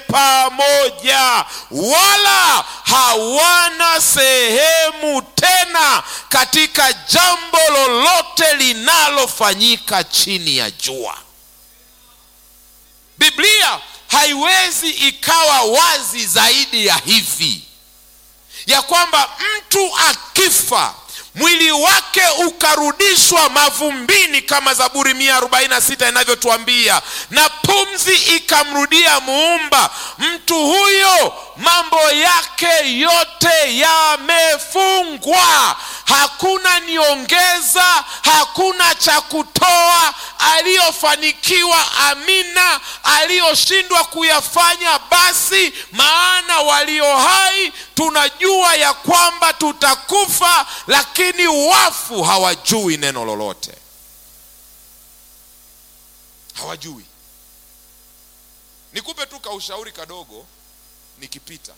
pamoja, wala hawana sehemu tena katika jambo lolote linalofanyika chini ya jua. Biblia haiwezi ikawa wazi zaidi ya hivi ya kwamba mtu akifa mwili wake ukarudishwa mavumbini kama Zaburi mia arobaini na sita inavyotuambia, na pumzi ikamrudia Muumba, mtu huyo mambo yake yote yamefungwa. Hakuna niongeza, hakuna cha kutoa. Aliyofanikiwa amina, aliyoshindwa kuyafanya basi. Maana walio hai tunajua ya kwamba tutakufa, lakini wafu hawajui neno lolote, hawajui. Nikupe tu kaushauri kadogo nikipita,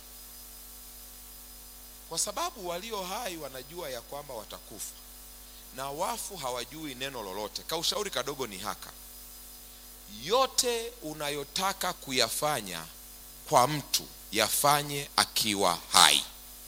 kwa sababu walio hai wanajua ya kwamba watakufa na wafu hawajui neno lolote. Kaushauri kadogo ni haka: yote unayotaka kuyafanya kwa mtu yafanye akiwa hai.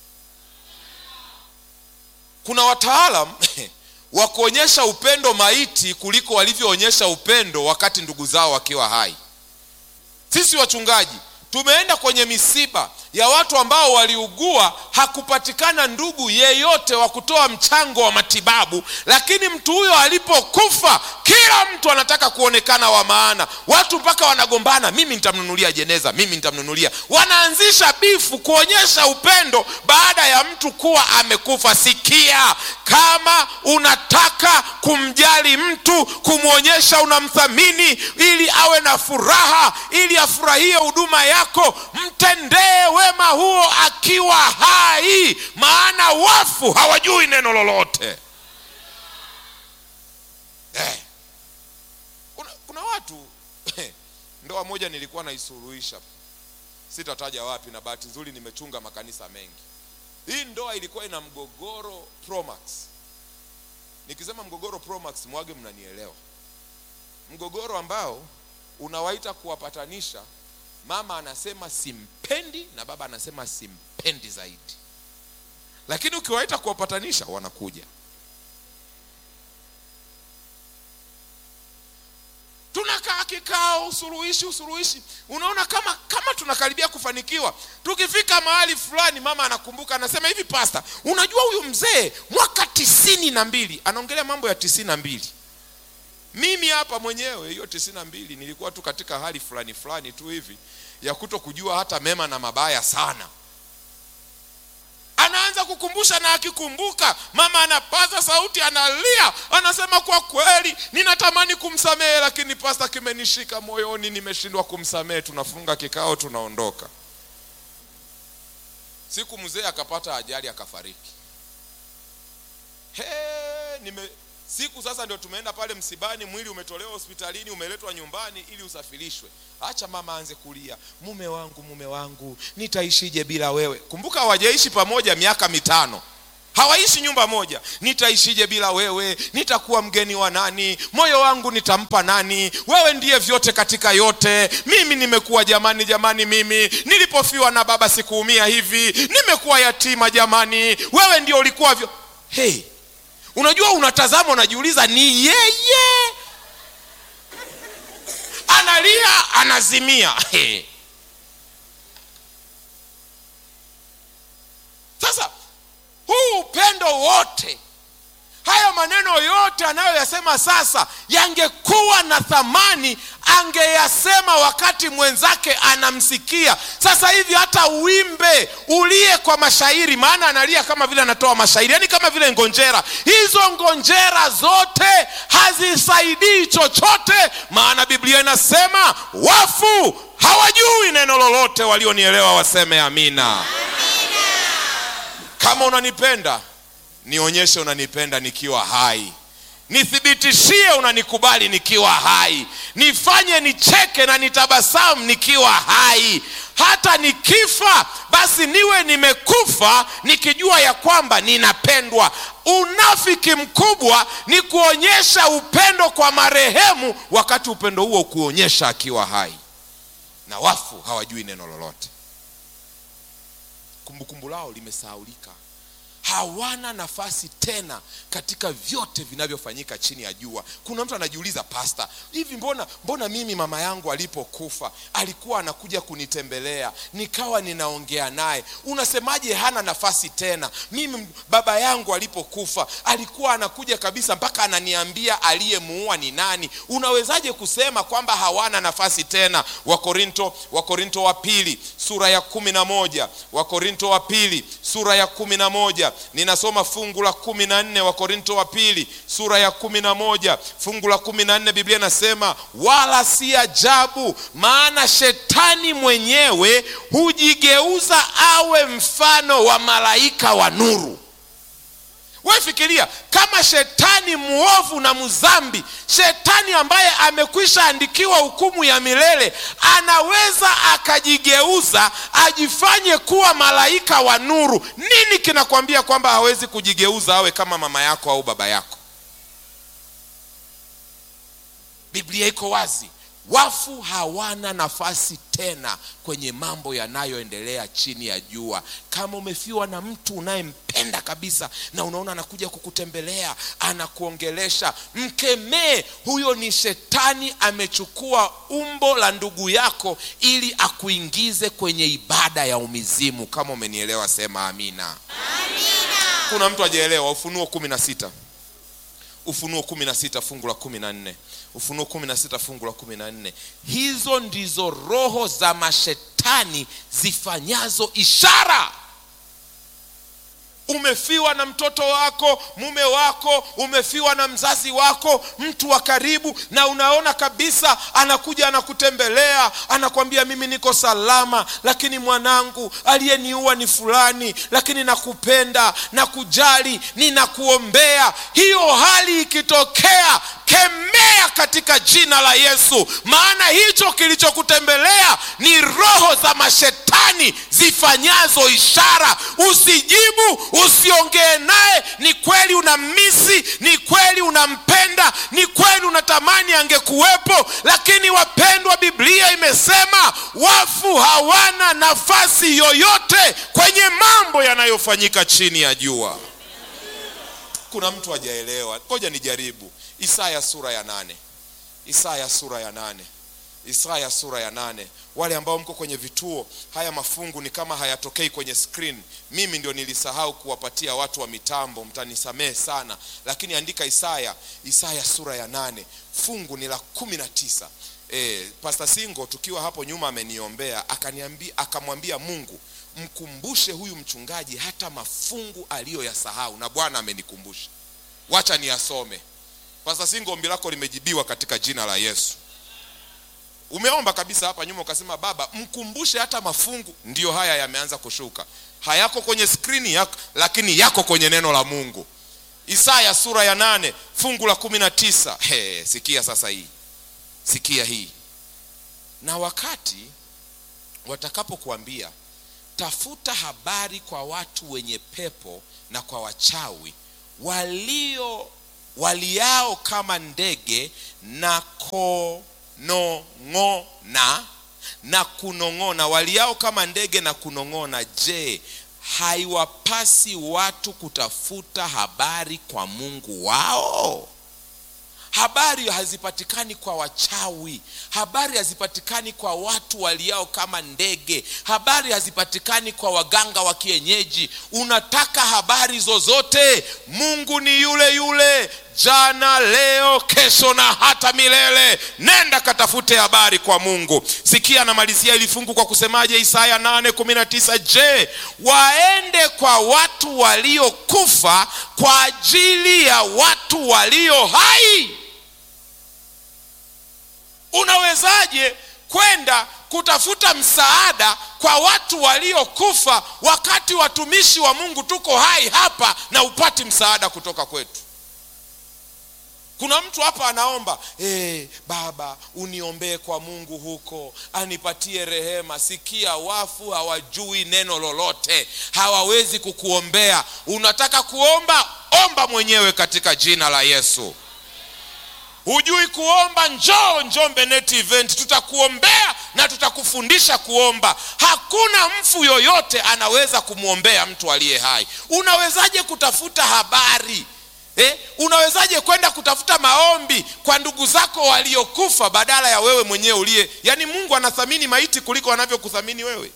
Kuna wataalam wa kuonyesha upendo maiti kuliko walivyoonyesha upendo wakati ndugu zao wakiwa hai. Sisi wachungaji tumeenda kwenye misiba ya watu ambao waliugua, hakupatikana ndugu yeyote wa kutoa mchango wa matibabu, lakini mtu huyo alipokufa, kila mtu anataka kuonekana wa maana. Watu mpaka wanagombana, mimi nitamnunulia jeneza, mimi nitamnunulia. Wanaanzisha bifu kuonyesha upendo baada ya mtu kuwa amekufa. Sikia, kama unataka kumjali mtu, kumwonyesha unamthamini, ili awe na furaha, ili afurahie huduma yako, mtendee wema huo akiwa hai, maana wafu hawajui neno lolote. Eh, kuna, kuna watu ndoa moja nilikuwa naisuluhisha, sitataja wapi, na bahati nzuri nimechunga makanisa mengi. Hii ndoa ilikuwa ina mgogoro Promax. Nikisema mgogoro Promax, mwage mnanielewa, mgogoro ambao unawaita kuwapatanisha mama anasema simpendi na baba anasema simpendi zaidi, lakini ukiwaita kuwapatanisha wanakuja. Tunakaa kikao, usuluhishi, usuluhishi, unaona kama kama tunakaribia kufanikiwa. Tukifika mahali fulani, mama anakumbuka, anasema hivi, pasta, unajua huyu mzee mwaka tisini na mbili anaongelea mambo ya tisini na mbili mimi hapa mwenyewe hiyo tisini na mbili nilikuwa tu katika hali fulani fulani tu hivi ya kuto kujua hata mema na mabaya sana. Anaanza kukumbusha, na akikumbuka, mama anapaza sauti, analia, anasema kwa kweli ninatamani kumsamehe, lakini pasta, kimenishika moyoni, nimeshindwa kumsamehe. Tunafunga kikao, tunaondoka. Siku mzee akapata ajali, akafariki. He, nime siku sasa ndio tumeenda pale msibani, mwili umetolewa hospitalini, umeletwa nyumbani ili usafirishwe. Acha mama aanze kulia, mume wangu, mume wangu, nitaishije bila wewe? Kumbuka hawajaishi pamoja miaka mitano, hawaishi nyumba moja. Nitaishije bila wewe? Nitakuwa mgeni wa nani? Moyo wangu nitampa nani? Wewe ndiye vyote katika yote. Mimi nimekuwa jamani, jamani, mimi nilipofiwa na baba sikuumia hivi, nimekuwa yatima jamani, wewe ndio ulikuwa vyo... hey. Unajua, unatazama unajiuliza, ni yeye analia anazimia. Hey. Sasa huu upendo wote, haya maneno yote anayoyasema sasa, yangekuwa na thamani angeyasema wakati mwenzake anamsikia. Sasa hivi hata uimbe ulie kwa mashairi, maana analia kama vile anatoa mashairi, yaani kama vile ngonjera. Hizo ngonjera zote hazisaidii chochote, maana Biblia inasema wafu hawajui neno lolote. Walionielewa waseme amina, amina. Kama unanipenda nionyeshe unanipenda nikiwa hai nithibitishie unanikubali nikiwa hai, nifanye nicheke na nitabasamu nikiwa hai. Hata nikifa basi niwe nimekufa nikijua ya kwamba ninapendwa. Unafiki mkubwa ni kuonyesha upendo kwa marehemu, wakati upendo huo kuonyesha akiwa hai. na wafu hawajui neno lolote kumbukumbu lao limesahaulika hawana nafasi tena katika vyote vinavyofanyika chini ya jua kuna mtu anajiuliza pasta hivi mbona mbona mimi mama yangu alipokufa alikuwa anakuja kunitembelea nikawa ninaongea naye unasemaje hana nafasi tena mimi baba yangu alipokufa alikuwa anakuja kabisa mpaka ananiambia aliyemuua ni nani unawezaje kusema kwamba hawana nafasi tena wakorinto wakorinto wa pili sura ya kumi na moja wakorinto wa pili sura ya kumi na moja ninasoma fungu la kumi na nne wa korinto wa pili sura ya kumi na moja fungu la kumi na nne biblia inasema wala si ajabu maana shetani mwenyewe hujigeuza awe mfano wa malaika wa nuru we fikiria kama shetani mwovu na mzambi shetani ambaye amekwisha andikiwa hukumu ya milele anaweza akajigeuza ajifanye kuwa malaika wa nuru nini kinakwambia kwamba hawezi kujigeuza awe kama mama yako au baba yako biblia iko wazi wafu hawana nafasi tena kwenye mambo yanayoendelea chini ya jua kama umefiwa na mtu unayempenda kabisa na unaona anakuja kukutembelea anakuongelesha mkemee huyo ni shetani amechukua umbo la ndugu yako ili akuingize kwenye ibada ya umizimu kama umenielewa sema amina, amina. kuna mtu ajaelewa ufunuo kumi na sita ufunuo kumi na sita fungu la kumi na nne ufunuo kumi na sita fungu la kumi na nne hizo ndizo roho za mashetani zifanyazo ishara umefiwa na mtoto wako mume wako umefiwa na mzazi wako mtu wa karibu na unaona kabisa anakuja anakutembelea anakwambia mimi niko salama lakini mwanangu aliyeniua ni fulani lakini nakupenda nakujali ninakuombea hiyo hali ikitokea kemea katika jina la yesu maana hicho kilichokutembelea ni roho za mashetani zifanyazo ishara usijibu usiongee naye ni kweli unammisi ni kweli unampenda ni kweli unatamani angekuwepo lakini wapendwa biblia imesema wafu hawana nafasi yoyote kwenye mambo yanayofanyika chini ya jua kuna mtu hajaelewa ngoja nijaribu isaya sura ya nane isaya sura ya nane isaya sura ya nane wale ambao mko kwenye vituo haya mafungu ni kama hayatokei kwenye screen mimi ndio nilisahau kuwapatia watu wa mitambo mtanisamehe sana lakini andika isaya isaya sura ya nane fungu ni la kumi na tisa e, pasta singo tukiwa hapo nyuma ameniombea akaniambia akamwambia mungu mkumbushe huyu mchungaji hata mafungu aliyoyasahau na bwana amenikumbusha wacha niyasome pasta singo ombi lako limejibiwa katika jina la yesu umeomba kabisa hapa nyuma ukasema baba mkumbushe hata mafungu ndiyo haya yameanza kushuka hayako kwenye skrini yako lakini yako kwenye neno la mungu isaya sura ya nane fungu la kumi na tisa hey, sikia sasa hii sikia hii na wakati watakapokuambia tafuta habari kwa watu wenye pepo na kwa wachawi walio waliao kama ndege na konong'ona na kunong'ona waliao kama ndege na kunong'ona je haiwapasi watu kutafuta habari kwa mungu wao habari hazipatikani kwa wachawi habari hazipatikani kwa watu waliao kama ndege habari hazipatikani kwa waganga wa kienyeji unataka habari zozote mungu ni yule yule jana leo kesho na hata milele nenda katafute habari kwa mungu sikia anamalizia ili fungu kwa kusemaje isaya 819 je waende kwa watu waliokufa kwa ajili ya watu walio hai unawezaje kwenda kutafuta msaada kwa watu waliokufa wakati watumishi wa mungu tuko hai hapa na upati msaada kutoka kwetu kuna mtu hapa anaomba hey, baba uniombee kwa mungu huko anipatie rehema sikia wafu hawajui neno lolote hawawezi kukuombea unataka kuomba omba mwenyewe katika jina la yesu hujui kuomba njoo njombe net event tutakuombea na tutakufundisha kuomba. Hakuna mfu yoyote anaweza kumwombea mtu aliye hai. Unawezaje kutafuta habari eh? Unawezaje kwenda kutafuta maombi kwa ndugu zako waliokufa badala ya wewe mwenyewe uliye, yaani Mungu anathamini maiti kuliko anavyokuthamini wewe.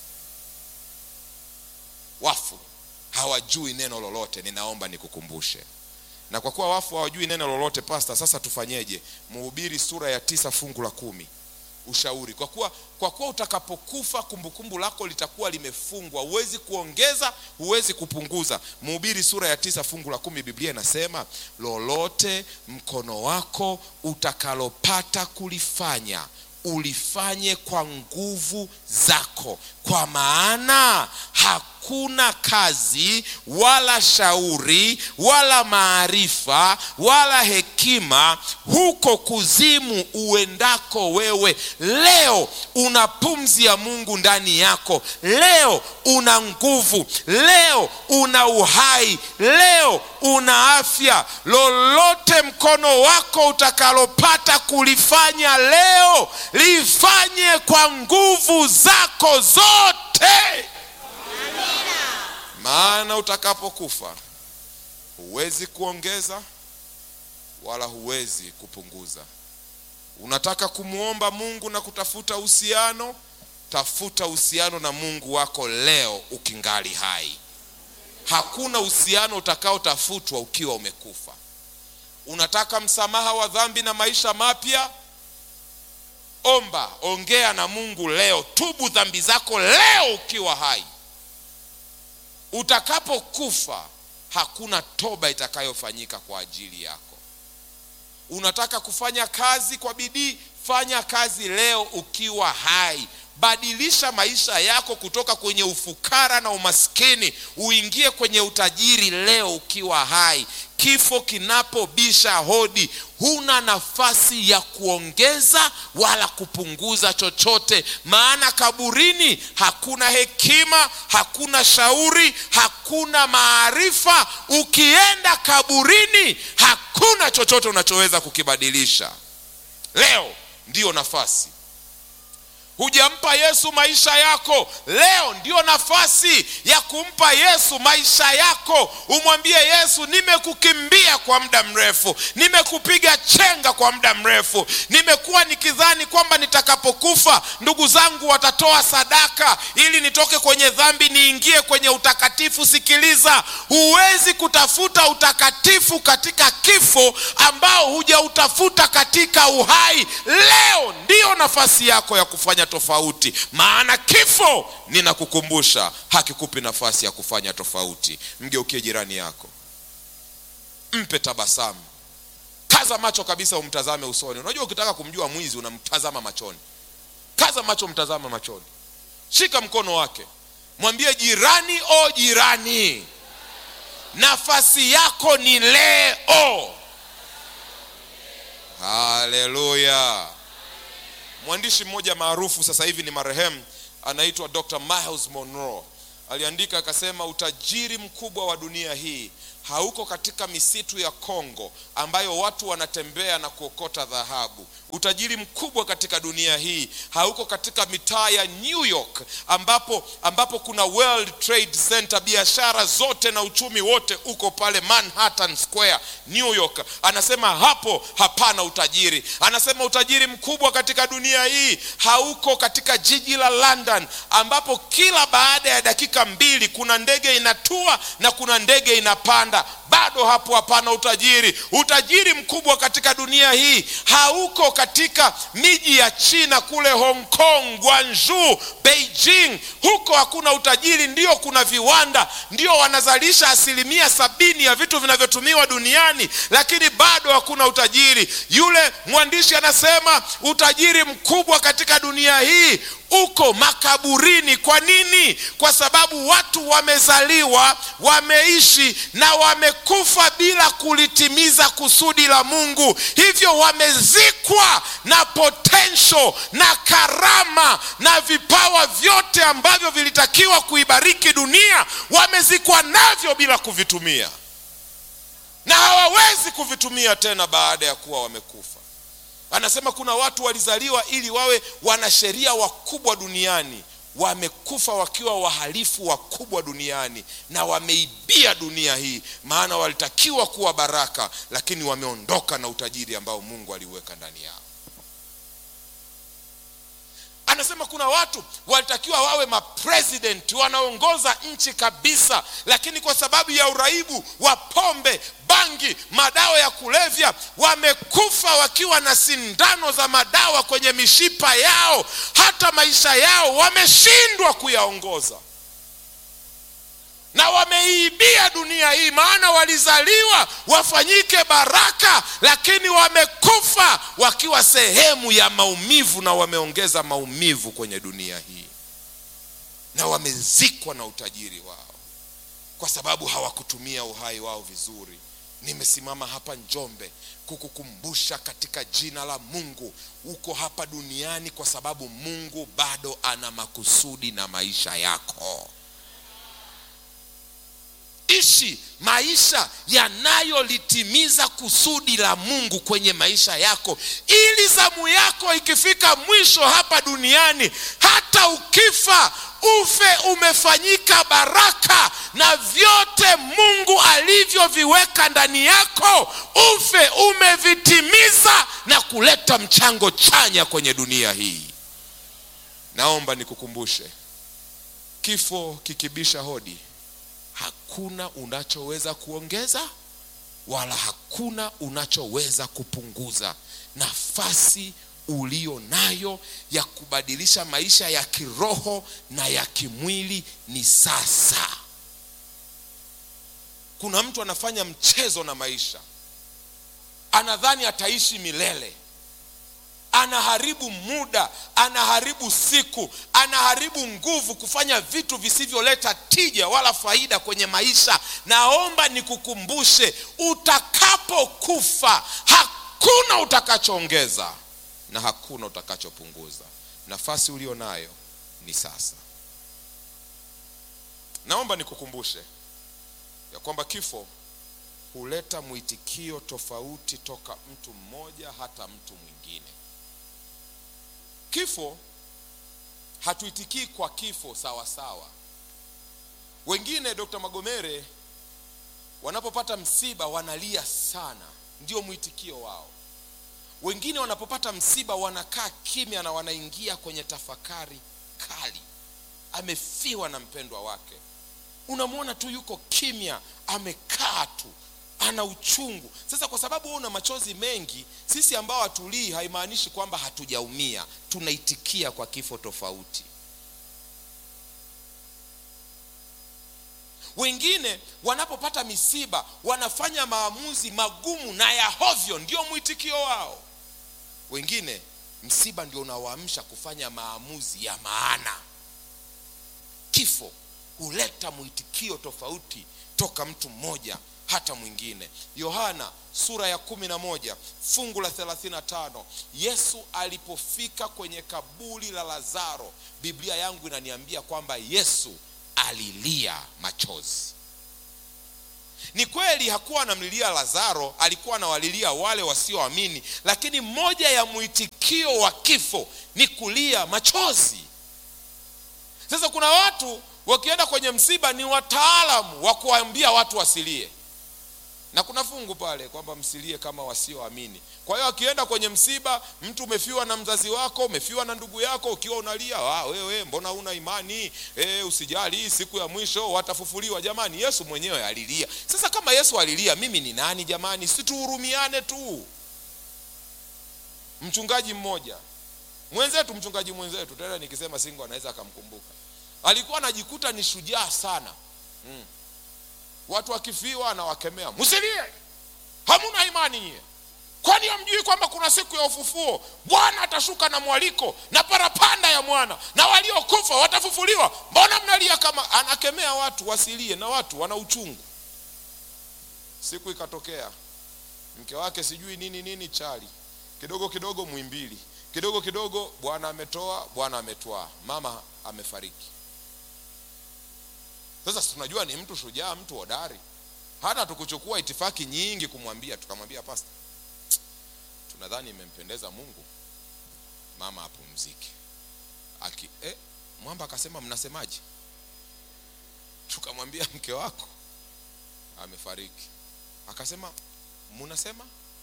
Wafu hawajui neno lolote, ninaomba nikukumbushe. Na kwa kuwa wafu hawajui neno lolote, pasta, sasa tufanyeje? Mhubiri sura ya tisa fungu la kumi ushauri. Kwa kuwa kwa kuwa utakapokufa kumbukumbu lako litakuwa limefungwa, huwezi kuongeza, huwezi kupunguza. Mhubiri sura ya tisa fungu la kumi Biblia inasema lolote mkono wako utakalopata kulifanya ulifanye kwa nguvu zako, kwa maana hakuna kazi wala shauri wala maarifa wala hekima huko kuzimu uendako wewe. Leo una pumzi ya Mungu ndani yako, leo una nguvu, leo una uhai, leo una afya. Lolote mkono wako utakalopata kulifanya leo, lifanye kwa nguvu zako zote maana utakapokufa huwezi kuongeza wala huwezi kupunguza. Unataka kumwomba Mungu na kutafuta uhusiano, tafuta uhusiano na Mungu wako leo ukingali hai. Hakuna uhusiano utakaotafutwa ukiwa umekufa. Unataka msamaha wa dhambi na maisha mapya, omba, ongea na Mungu leo, tubu dhambi zako leo ukiwa hai. Utakapokufa hakuna toba itakayofanyika kwa ajili yako. Unataka kufanya kazi kwa bidii, fanya kazi leo ukiwa hai. Badilisha maisha yako kutoka kwenye ufukara na umaskini uingie kwenye utajiri leo ukiwa hai. Kifo kinapobisha hodi, huna nafasi ya kuongeza wala kupunguza chochote, maana kaburini hakuna hekima, hakuna shauri, hakuna maarifa. Ukienda kaburini, hakuna chochote unachoweza kukibadilisha. Leo ndiyo nafasi Hujampa Yesu maisha yako, leo ndio nafasi ya kumpa Yesu maisha yako. Umwambie Yesu, nimekukimbia kwa muda mrefu, nimekupiga chenga kwa muda mrefu, nimekuwa nikidhani kwamba nitakapokufa ndugu zangu watatoa sadaka ili nitoke kwenye dhambi niingie kwenye utakatifu. Sikiliza, huwezi kutafuta utakatifu katika kifo ambao hujautafuta katika uhai. Leo ndiyo nafasi yako ya kufanya tofauti, maana kifo, ninakukumbusha, hakikupi nafasi ya kufanya tofauti. Mgeukie jirani yako, mpe tabasamu, kaza macho kabisa, umtazame usoni. Unajua, ukitaka kumjua mwizi unamtazama machoni. Kaza macho, mtazame machoni, shika mkono wake, mwambie jirani, o jirani, nafasi yako ni leo. Haleluya! Mwandishi mmoja maarufu sasa hivi ni marehemu, anaitwa Dr. Miles Monroe. Aliandika akasema, utajiri mkubwa wa dunia hii hauko katika misitu ya Kongo ambayo watu wanatembea na kuokota dhahabu. Utajiri mkubwa katika dunia hii hauko katika mitaa ya New York ambapo, ambapo kuna World Trade Center, biashara zote na uchumi wote uko pale Manhattan Square, New York. Anasema hapo hapana utajiri. Anasema utajiri mkubwa katika dunia hii hauko katika jiji la London ambapo kila baada ya dakika mbili kuna ndege inatua na kuna ndege inapanda bado hapo hapana utajiri. Utajiri mkubwa katika dunia hii hauko katika miji ya China kule Hong Kong, Guangzhou, Beijing. Huko hakuna utajiri, ndio kuna viwanda, ndio wanazalisha asilimia sabini ya vitu vinavyotumiwa duniani, lakini bado hakuna utajiri. Yule mwandishi anasema utajiri mkubwa katika dunia hii uko makaburini. Kwa nini? Kwa sababu watu wamezaliwa, wameishi na wamekufa bila kulitimiza kusudi la Mungu, hivyo wamezikwa na potential na karama na vipawa vyote ambavyo vilitakiwa kuibariki dunia, wamezikwa navyo bila kuvitumia, na hawawezi kuvitumia tena baada ya kuwa wamekufa. anasema kuna watu walizaliwa ili wawe wanasheria wakubwa duniani wamekufa wakiwa wahalifu wakubwa duniani na wameibia dunia hii maana walitakiwa kuwa baraka lakini wameondoka na utajiri ambao mungu aliuweka ndani yao anasema kuna watu walitakiwa wawe mapresident wanaongoza nchi kabisa lakini kwa sababu ya uraibu wa pombe bangi madawa ya kulevya wamekufa wakiwa na sindano za madawa kwenye mishipa yao hata maisha yao wameshindwa kuyaongoza na wameiibia dunia hii maana walizaliwa wafanyike baraka lakini wamekufa wakiwa sehemu ya maumivu na wameongeza maumivu kwenye dunia hii na wamezikwa na utajiri wao kwa sababu hawakutumia uhai wao vizuri nimesimama hapa njombe kukukumbusha katika jina la mungu uko hapa duniani kwa sababu mungu bado ana makusudi na maisha yako ishi maisha yanayolitimiza kusudi la mungu kwenye maisha yako ili zamu yako ikifika mwisho hapa duniani hata ukifa ufe umefanyika baraka na vyote mungu alivyoviweka ndani yako ufe umevitimiza na kuleta mchango chanya kwenye dunia hii naomba nikukumbushe kifo kikibisha hodi hakuna unachoweza kuongeza wala hakuna unachoweza kupunguza nafasi ulio nayo ya kubadilisha maisha ya kiroho na ya kimwili ni sasa kuna mtu anafanya mchezo na maisha anadhani ataishi milele anaharibu muda anaharibu siku anaharibu nguvu kufanya vitu visivyoleta tija wala faida kwenye maisha naomba nikukumbushe utakapokufa hakuna utakachoongeza na hakuna utakachopunguza nafasi ulio nayo ni sasa naomba nikukumbushe ya kwamba kifo huleta mwitikio tofauti toka mtu mmoja hata mtu mwingine kifo hatuitikii kwa kifo sawa sawa wengine dr magomere wanapopata msiba wanalia sana ndio mwitikio wao wengine wanapopata msiba wanakaa kimya na wanaingia kwenye tafakari kali amefiwa na mpendwa wake unamwona tu yuko kimya amekaa tu ana uchungu sasa kwa sababu wewe una machozi mengi sisi ambao hatulii haimaanishi kwamba hatujaumia tunaitikia kwa kifo tofauti wengine wanapopata misiba wanafanya maamuzi magumu na ya hovyo ndio mwitikio wao wengine msiba ndio unawaamsha kufanya maamuzi ya maana kifo huleta mwitikio tofauti toka mtu mmoja hata mwingine yohana sura ya kumi na moja fungu la thelathini na tano yesu alipofika kwenye kaburi la lazaro biblia yangu inaniambia kwamba yesu alilia machozi ni kweli hakuwa anamlilia lazaro alikuwa anawalilia wale wasioamini lakini moja ya mwitikio wa kifo ni kulia machozi sasa kuna watu wakienda kwenye msiba ni wataalamu wa kuambia watu wasilie na kuna fungu pale kwamba msilie kama wasioamini kwa hiyo akienda kwenye msiba mtu umefiwa na mzazi wako umefiwa na ndugu yako ukiwa unalia ah, wewe mbona una imani e, usijali siku ya mwisho watafufuliwa jamani yesu mwenyewe alilia sasa kama yesu alilia mimi ni nani jamani situhurumiane tu mchungaji mmoja mwenzetu mchungaji mwenzetu tena nikisema singo anaweza akamkumbuka alikuwa anajikuta ni shujaa sana mm. watu wakifiwa anawakemea msilie hamuna imani nyie kwani hamjui kwamba kuna siku ya ufufuo bwana atashuka na mwaliko na parapanda ya mwana na waliokufa watafufuliwa mbona mnalia kama anakemea watu wasilie na watu wana uchungu siku ikatokea mke wake sijui nini nini chali kidogo kidogo mwimbili kidogo kidogo bwana ametoa bwana ametwaa mama amefariki sasa tunajua ni mtu shujaa mtu hodari hata tukuchukua itifaki nyingi kumwambia tukamwambia pasta tunadhani imempendeza mungu mama apumzike aki eh, mwamba akasema mnasemaje tukamwambia mke wako amefariki akasema munasema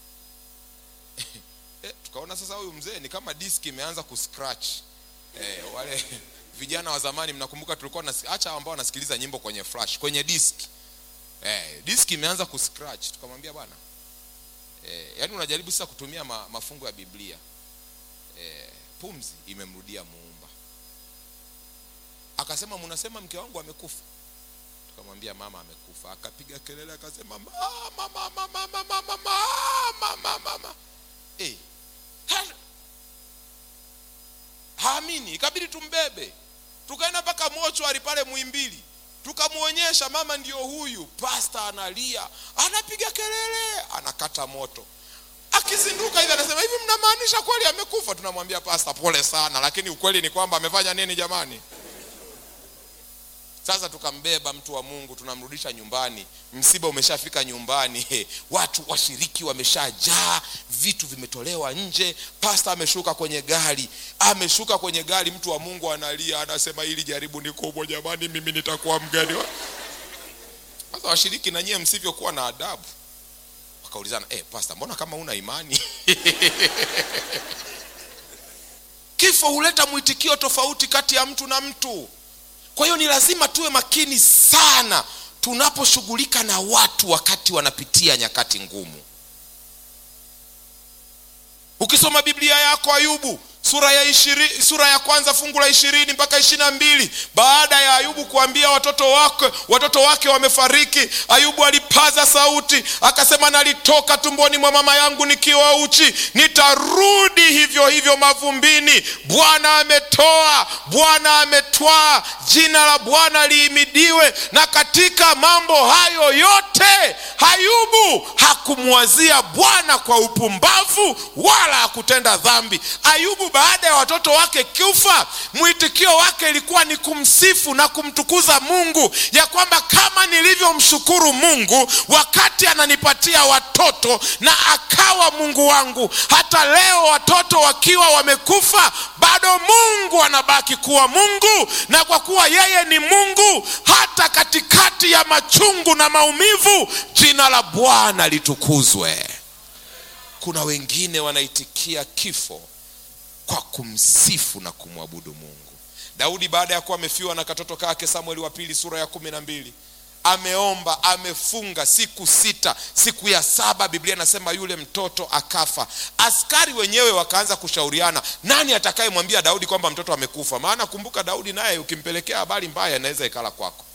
eh, tukaona sasa huyu mzee ni kama diski imeanza kuscratch eh, wale vijana wa zamani mnakumbuka tulikuwa nasi- acha ambao wanasikiliza nyimbo kwenye flash kwenye disk eh, disk imeanza kuscratch tukamwambia bwana eh, yaani unajaribu sasa kutumia ma, mafungo ya biblia eh, pumzi imemrudia muumba akasema mnasema mke wangu amekufa tukamwambia mama amekufa akapiga kelele akasema mama mama mama mama mama mama mama eh ha- haamini ikabidi tumbebe tukaenda mpaka mochwari pale mwimbili tukamwonyesha mama ndio huyu pasta analia anapiga kelele anakata moto akizinduka hivi anasema hivi mnamaanisha kweli amekufa tunamwambia pasta pole sana lakini ukweli ni kwamba amefanya nini jamani sasa tukambeba mtu wa mungu tunamrudisha nyumbani msiba umeshafika nyumbani He, watu washiriki wameshajaa vitu vimetolewa nje pasta ameshuka kwenye gari ameshuka kwenye gari mtu wa mungu analia anasema hili jaribu ni kubwa jamani mimi nitakuwa mgani wa-" sasa washiriki na nyie msivyokuwa na adabu wakaulizana eh, pasta mbona kama una imani kifo huleta mwitikio tofauti kati ya mtu na mtu kwa hiyo ni lazima tuwe makini sana tunaposhughulika na watu wakati wanapitia nyakati ngumu ukisoma biblia yako ayubu sura ya ishiri, sura ya kwanza fungu la ishirini mpaka ishiri na mbili baada ya ayubu kuambia watoto wake watoto wake wamefariki ayubu alipaza sauti akasema nalitoka tumboni mwa mama yangu nikiwa uchi nitarudi hivyo hivyo mavumbini bwana ametoa bwana ametwaa jina la bwana liimidiwe na katika mambo hayo yote ayubu hakumwazia bwana kwa upumbavu wala hakutenda dhambi ayubu baada ya watoto wake kufa mwitikio wake ilikuwa ni kumsifu na kumtukuza mungu ya kwamba kama nilivyomshukuru mungu wakati ananipatia watoto na akawa mungu wangu hata leo watoto wakiwa wamekufa bado mungu anabaki kuwa mungu na kwa kuwa yeye ni mungu hata katikati ya machungu na maumivu jina la bwana litukuzwe kuna wengine wanaitikia kifo kwa kumsifu na kumwabudu mungu daudi baada ya kuwa amefiwa na katoto kake samueli wa pili sura ya kumi na mbili ameomba amefunga siku sita siku ya saba biblia inasema yule mtoto akafa askari wenyewe wakaanza kushauriana nani atakayemwambia daudi kwamba mtoto amekufa maana kumbuka daudi naye ukimpelekea habari mbaya inaweza ikala kwako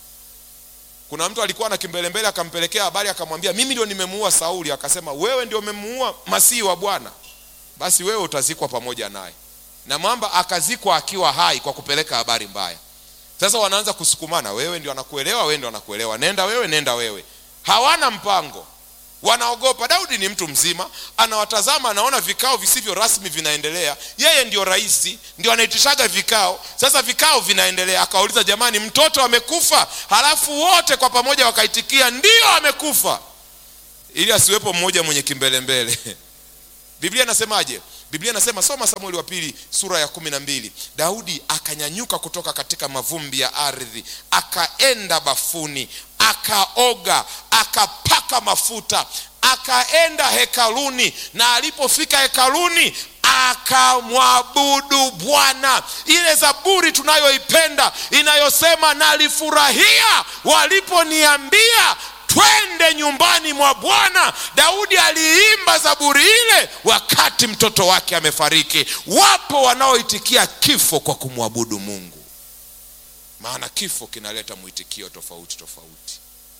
kuna mtu alikuwa na kimbelembele akampelekea habari akamwambia mimi ndio nimemuua sauli akasema wewe ndio umemuua masihi wa bwana basi wewe utazikwa pamoja naye na mwamba akazikwa akiwa hai kwa kupeleka habari mbaya sasa wanaanza kusukumana wewe ndio anakuelewa wewe ndio anakuelewa nenda wewe nenda wewe hawana mpango wanaogopa daudi ni mtu mzima anawatazama anaona vikao visivyo rasmi vinaendelea yeye ndio rais ndio anaitishaga vikao sasa vikao vinaendelea akawauliza jamani mtoto amekufa halafu wote kwa pamoja wakaitikia ndio amekufa ili asiwepo mmoja mwenye kimbelembele biblia inasemaje biblia inasema soma samueli wa pili sura ya kumi na mbili daudi akanyanyuka kutoka katika mavumbi ya ardhi akaenda bafuni akaoga akapaka mafuta akaenda hekaluni na alipofika hekaluni akamwabudu bwana ile zaburi tunayoipenda inayosema nalifurahia waliponiambia twende nyumbani mwa bwana daudi aliimba zaburi ile wakati mtoto wake amefariki wapo wanaoitikia kifo kwa kumwabudu mungu maana kifo kinaleta mwitikio tofauti tofauti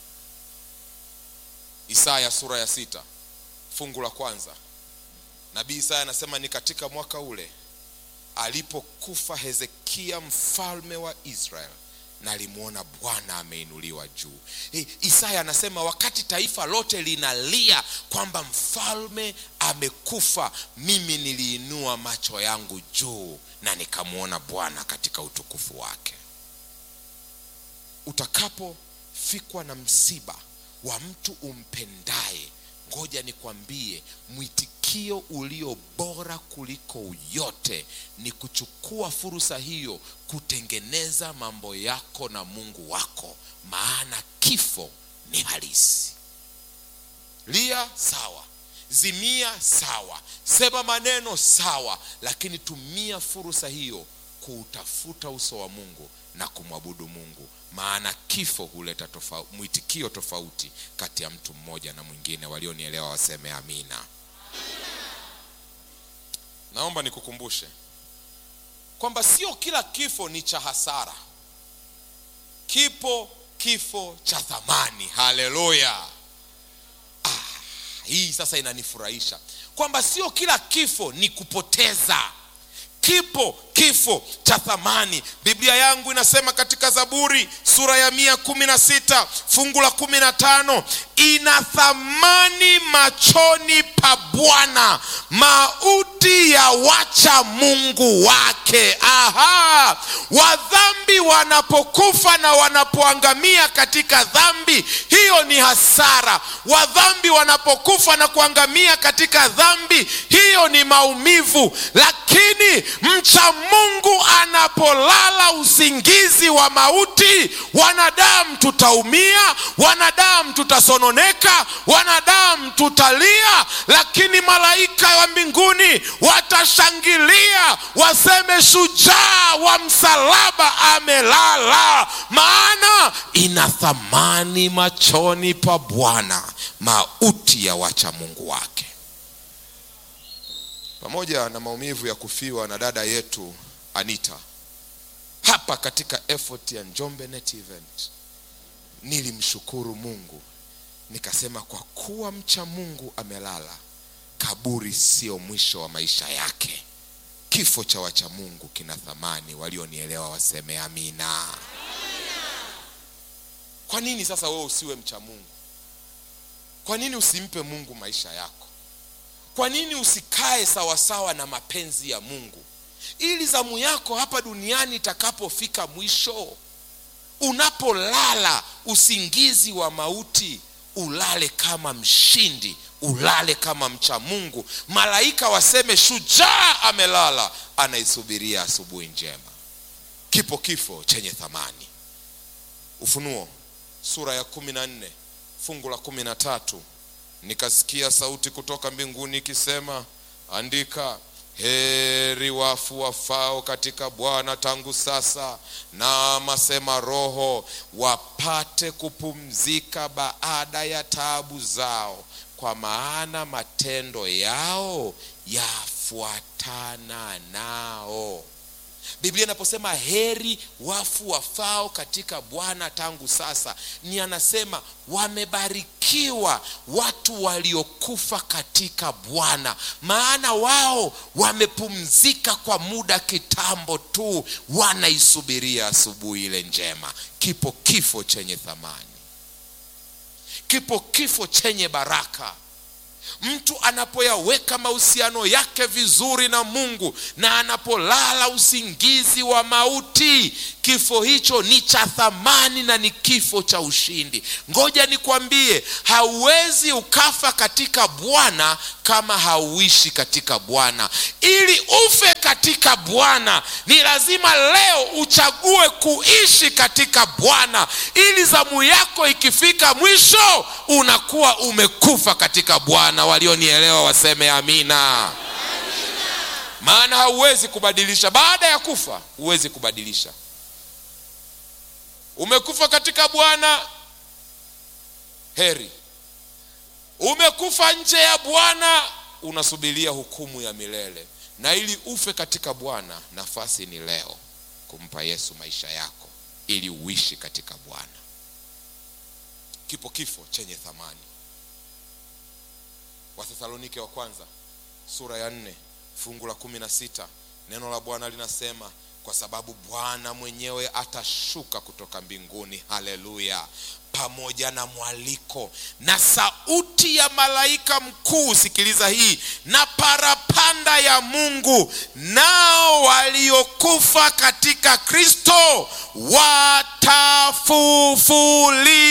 isaya sura ya sita fungu la kwanza nabii isaya anasema ni katika mwaka ule alipokufa hezekia mfalme wa israel na alimwona bwana ameinuliwa juu e, isaya anasema wakati taifa lote linalia kwamba mfalme amekufa mimi niliinua macho yangu juu na nikamwona bwana katika utukufu wake utakapofikwa na msiba wa mtu umpendaye ngoja nikwambie mwitikio mwitikio ulio bora kuliko yote ni kuchukua fursa hiyo kutengeneza mambo yako na mungu wako maana kifo ni halisi lia sawa zimia sawa sema maneno sawa lakini tumia fursa hiyo kuutafuta uso wa mungu na kumwabudu mungu maana kifo huleta tofa, mwitikio tofauti kati ya mtu mmoja na mwingine walionielewa waseme amina naomba nikukumbushe kwamba sio kila kifo ni cha hasara kipo kifo cha thamani haleluya ah, hii sasa inanifurahisha kwamba sio kila kifo ni kupoteza kipo kifo cha thamani biblia yangu inasema katika zaburi sura ya mia kumi na sita fungu la kumi na tano ina thamani machoni pa bwana mauti ya wacha mungu wake aha wadhambi wanapokufa na wanapoangamia katika dhambi hiyo ni hasara wadhambi wanapokufa na kuangamia katika dhambi hiyo ni maumivu lakini mcha mungu anapolala usingizi wa mauti wanadamu tutaumia wanadamu tutasononeka wanadamu tutalia lakini malaika wa mbinguni watashangilia waseme shujaa wa msalaba amelala maana ina thamani machoni pa bwana mauti ya wacha mungu wake pamoja na maumivu ya kufiwa na dada yetu anita hapa katika effort ya njombe net event nilimshukuru mungu nikasema kwa kuwa mcha mungu amelala kaburi sio mwisho wa maisha yake kifo cha wacha mungu kina thamani walionielewa waseme amina kwa nini sasa wewe usiwe mcha mungu kwa nini usimpe mungu maisha yako kwa nini usikae sawasawa na mapenzi ya mungu ili zamu yako hapa duniani itakapofika mwisho unapolala usingizi wa mauti ulale kama mshindi ulale kama mcha mungu malaika waseme shujaa amelala anaisubiria asubuhi njema kipo kifo chenye thamani ufunuo sura ya kumi na nne fungu la kumi na tatu nikasikia sauti kutoka mbinguni ikisema andika heri wafu wafao katika bwana tangu sasa na masema roho wapate kupumzika baada ya taabu zao kwa maana matendo yao yafuatana nao biblia inaposema heri wafu wafao katika bwana tangu sasa ni anasema wamebarikiwa watu waliokufa katika bwana maana wao wamepumzika kwa muda kitambo tu wanaisubiria asubuhi ile njema kipo kifo chenye thamani kipo kifo chenye baraka mtu anapoyaweka mahusiano yake vizuri na mungu na anapolala usingizi wa mauti kifo hicho ni cha thamani na ni kifo cha ushindi ngoja nikwambie hauwezi ukafa katika bwana kama hauishi katika bwana ili ufe katika bwana ni lazima leo uchague kuishi katika bwana ili zamu yako ikifika mwisho unakuwa umekufa katika bwana walionielewa waseme amina, amina. maana hauwezi kubadilisha baada ya kufa huwezi kubadilisha umekufa katika bwana heri umekufa nje ya bwana unasubiria hukumu ya milele na ili ufe katika bwana nafasi ni leo kumpa yesu maisha yako ili uishi katika bwana kipo kifo chenye thamani wathesalonike wa kwanza sura ya nne fungu la kumi na sita neno la bwana linasema kwa sababu bwana mwenyewe atashuka kutoka mbinguni haleluya pamoja na mwaliko na sauti ya malaika mkuu sikiliza hii na parapanda ya mungu nao waliokufa katika kristo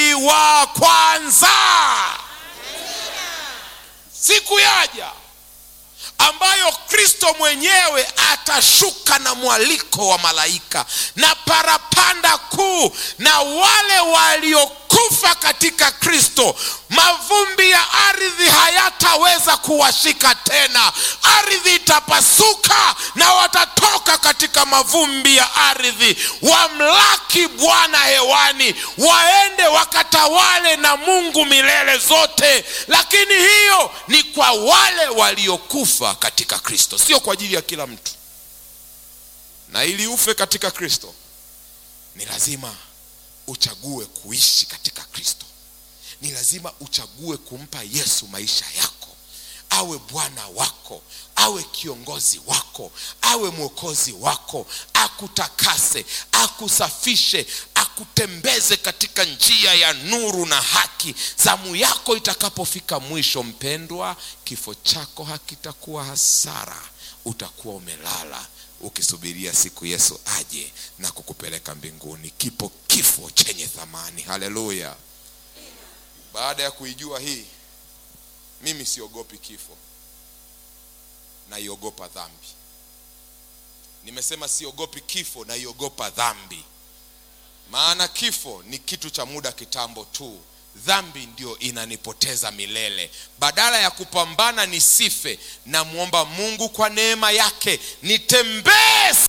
watafufuliwa kwanza siku yaja ambayo kristo mwenyewe atashuka na mwaliko wa malaika na parapanda kuu na wale waliokufa katika kristo mavumbi ya ardhi hayataweza kuwashika tena ardhi itapasuka na watatoka katika mavumbi ya ardhi wamlaki bwana hewani waende wakatawale na mungu milele zote lakini hiyo ni kwa wale waliokufa katika kristo sio kwa ajili ya kila mtu na ili ufe katika kristo ni lazima uchague kuishi katika kristo ni lazima uchague kumpa yesu maisha yako awe bwana wako awe kiongozi wako awe mwokozi wako akutakase akusafishe akutembeze katika njia ya nuru na haki zamu yako itakapofika mwisho mpendwa kifo chako hakitakuwa hasara utakuwa umelala ukisubiria siku yesu aje na kukupeleka mbinguni kipo kifo chenye thamani haleluya baada ya kuijua hii mimi siogopi kifo naiogopa dhambi nimesema siogopi kifo naiogopa dhambi maana kifo ni kitu cha muda kitambo tu dhambi ndio inanipoteza milele badala ya kupambana nisife namwomba mungu kwa neema yake nitembee